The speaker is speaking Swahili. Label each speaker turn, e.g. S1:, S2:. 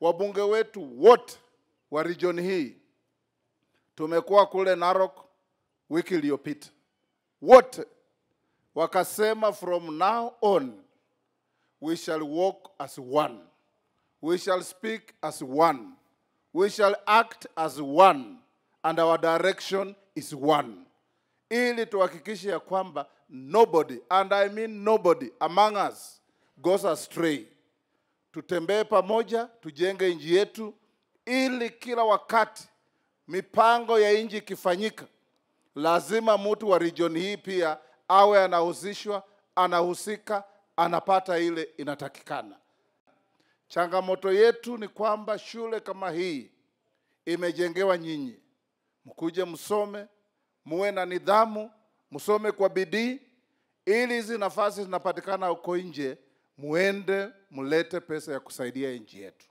S1: wabunge wetu wote wa region hii tumekuwa kule Narok wiki iliyopita, wote wakasema from now on we shall walk as one, we shall speak as one, we shall act as one and our direction is one, ili tuhakikishe ya kwamba nobody and I mean nobody among us goes astray. Tutembee pamoja, tujenge nchi yetu, ili kila wakati mipango ya nchi ikifanyika, lazima mtu wa region hii pia awe anahusishwa, anahusika, anapata ile inatakikana. Changamoto yetu ni kwamba shule kama hii imejengewa nyinyi, mkuje msome, muwe na nidhamu, msome kwa bidii, ili hizi nafasi zinapatikana huko nje, muende mlete pesa ya kusaidia nchi yetu.